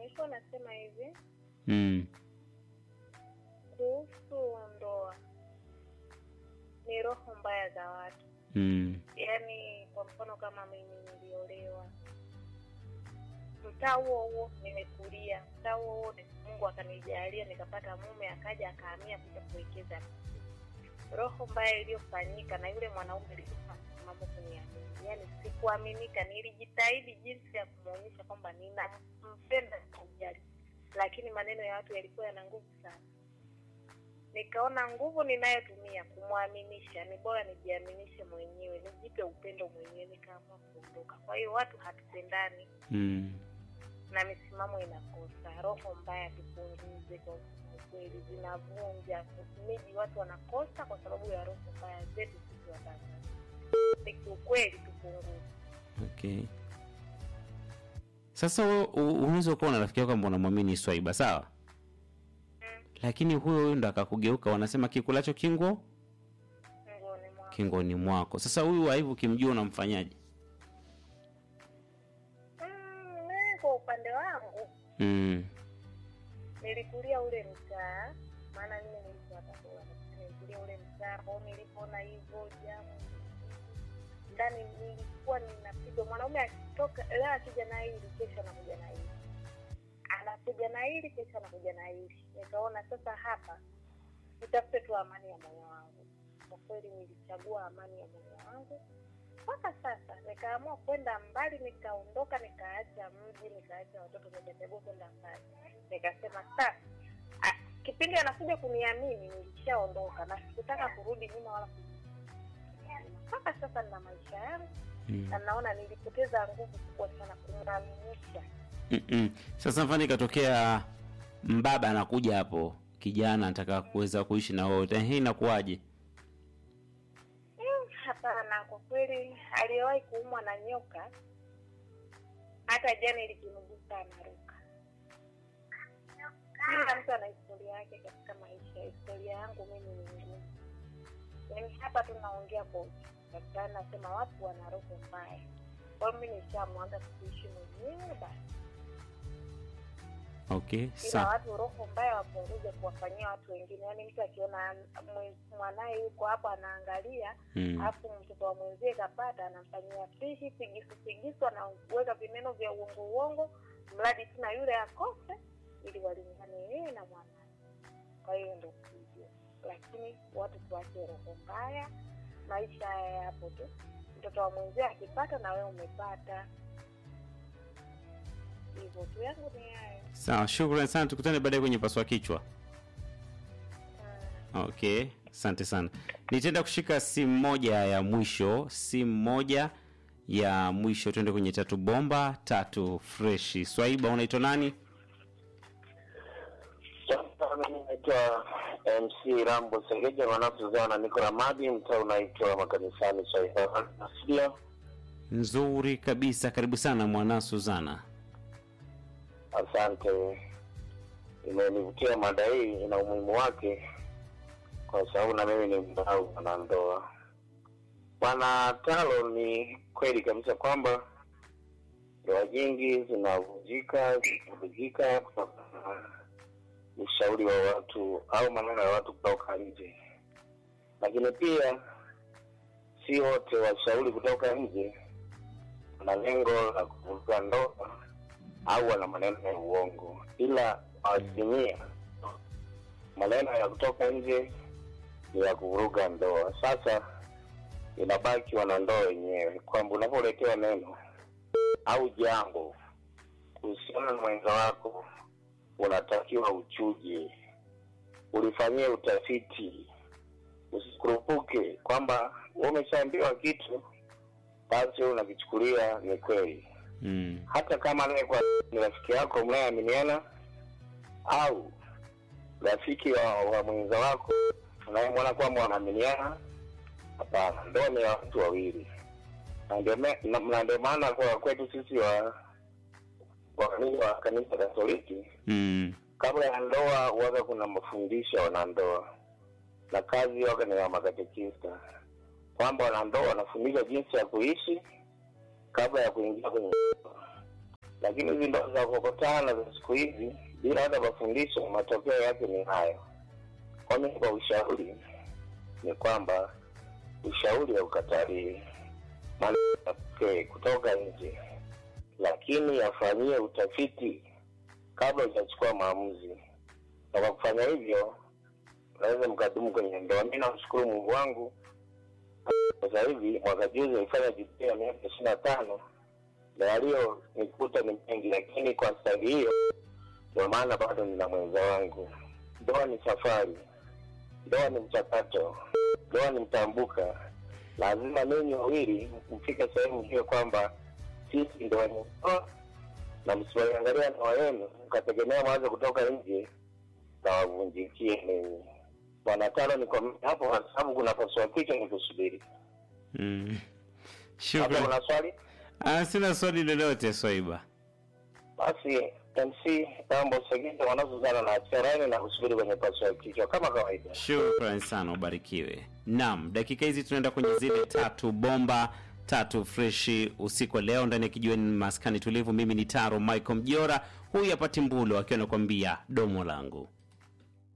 nilikuwa nasema hivi mm. kuhusu ndoa, ni roho mbaya za watu. Mm. Yaani kwa mfano kama mimi niliolewa, mtaa huo huo nimekulia, mtaa huo huo ni- Mungu akanijalia nikapata mume, akaja akahamia kuja kuwekeza. Roho mbaya iliyofanyika na yule mwanaume ilikuwa mambo kuniamini, yaani sikuaminika. Nilijitahidi jinsi ya kumwonyesha kwamba ninampenda kujali, lakini maneno ya watu yalikuwa yana nguvu sana. Nikaona nguvu ninayotumia kumwaminisha ni bora nijiaminishe mwenyewe, nijipe upendo mwenyewe, nikaamua kuondoka. Kwa hiyo watu hatupendani Mm. na misimamo inakosa. Roho mbaya tupunguze, kwa kweli zinavunja miji, watu wanakosa kwa sababu ya roho mbaya zetu sisi Watanzania. Ni kiukweli tupunguze. Okay. Sasa wewe u- unaweza kuwa na rafiki yako ambao unamwamini Swaiba, sawa? Mm. Lakini huyo huyo ndo akakugeuka, wanasema kikulacho kingo Ngoni mwa kingoni mwako. Sasa huyu waivu ukimjua unamfanyaje? mm, mimi kwa upande wangu Mm. nilikulia ule mtaa, maana mimi nilikuwa Tabora, lakini nilikulia ule mtaa kwao. Nilipoona hivyo jamu ndani, nilikuwa ninapigwa. Mwanaume akitoka leo akija na hili, kesho anakuja na hili, anakuja na hili, kesho anakuja na hili. Nikaona sasa hapa nitafute tu amani ya moyo wangu. Kwa kweli nilichagua amani ya moyo wangu mpaka sasa. Nikaamua kwenda mbali, nikaondoka, nikaacha mji, nikaacha watoto, nikachagua kwenda mbali. Nikasema sasa, a- kipindi anakuja kuniamini nilishaondoka na sikutaka kurudi nyuma wala kurudi nyuma. mpaka sasa nina maisha yangu Mm. na naona nilipoteza nguvu kubwa sana kumwaminisha. Mm-mm. Sasa mfano ikatokea mbaba anakuja hapo, kijana anataka kuweza kuishi na wewe, hii inakuwaje? Mm, Hapana, kwa kweli aliyewahi kuumwa na nyoka hata jana likimgusa anaruka. Kila mtu ana historia yake katika maisha. Historia yangu mimi ni ngumu, yaani hapa tunaongea kwa daktari, nasema watu wana roho mbaya. Kwa hiyo mi nishamwanza kuishi mwenyewe basi, Okay, ila sawa. watu roho mbaya wapunguze kuwafanyia watu wengine. Yaani mtu akiona mwe- mwanaye yuko hapo anaangalia Mm. alafu mtoto wa mwenzie kapata, anamfanyia fishi pigisu pigisu, anaweka vineno vya uongo uongo, mradi tu na yule akose, ili walingane yeye na mwanaye. Kwa hiyo ndo hivyo, lakini watu tuache roho mbaya. Maisha haya yapo tu, mtoto wa mwenzie akipata na wewe umepata, hivyo tu. Yangu ni hayo. Sawa, shukrani sana, tukutane baadaye kwenye paswa kichwa. Mm. Okay, asante sana. Nitaenda kushika simu moja ya mwisho, simu moja ya mwisho. Tuende kwenye tatu bomba tatu freshi. Swaiba, unaitwa nani? Mimi naitwa MC Rambo Sengeja mwanafuzana na niko Ramadi, mtaa unaitwa makanisani Saidia. Nzuri kabisa, karibu sana mwana Suzana. Asante, imenivutia mada hii, ina umuhimu wake kwa sababu na mimi ni mdau wanandoa. Bwana Talo, ni kweli kabisa kwamba ndoa nyingi zinavunjika zinavunjika kutokana na ushauri wa watu au maneno ya watu kutoka nje, lakini pia si wote washauri kutoka nje wana lengo la kuvuruga ndoa au wana maneno ya uongo, ila asilimia maneno ya kutoka nje ni ya kuvuruga ndoa. Sasa inabaki wanandoa wenyewe kwamba unapoletewa neno au jambo kuhusiana na mwenza wako, unatakiwa uchuje, ulifanyie utafiti, usikurupuke kwamba wewe umeshaambiwa kitu basi wewe unakichukulia ni kweli Mm. hata kama anayekuwa ni rafiki yako mnayeaminiana au rafiki wa, wa mwenza wako unayemwona kwamba wanaaminiana hapana ndoa ni ya watu wawili na ndio me- na- na ndio maana kwa kwetu sisi wa waamini wa kanisa katoliki Mm. kabla ya ndoa waga kuna mafundisho ya wanandoa na kazi waga ni ya makatekista kwamba wanandoa wanafundishwa jinsi ya kuishi kabla ya kuingia kwenye ndoa. lakini hizi ndoa za kukutana za siku hizi bila hata mafundisho, matokeo yake ni hayo. Kwa mimi, kwa ushauri ni kwamba ushauri haukataliwi, maana okay, kutoka nje, lakini yafanyie utafiti kabla hujachukua maamuzi, na kwa kufanya hivyo unaweza mkadumu kwenye ndoa. Mi namshukuru Mungu wangu, sasa hivi mwaka juzi alifanya jubilei ya miaka ishirini na tano na yaliyonikuta ni mengi, lakini kwa staili hiyo ndio maana bado nina mwenza wangu. Ndoa ni safari, ndoa ni mchakato, ndoa ni mtambuka. Lazima ninyi wawili mfike sehemu hiyo kwamba sisi ndoa ni ndoa, na msiwaiangalia ndoa yenu mkategemea mwanzo kutoka nje na wavunjikie ninyi. Bwana Tano, niko hapo kwa sababu kuna pasua kichwa ni kusubiri. Mm. Hapo Shukran. kuna swali? Ah, sina swali lolote Swaiba. Basi MC Tambo Segita wanazozana na Charaini na kusubiri kwenye pasua kichwa kama kawaida. Shukran sana, ubarikiwe. Naam, dakika hizi tunaenda kwenye zile tatu bomba tatu freshi usiku wa leo ndani ya kijiweni maskani tulivu. Mimi ni Taro Michael Mjora, huyu hapa Timbulo akiwa anakuambia domo langu.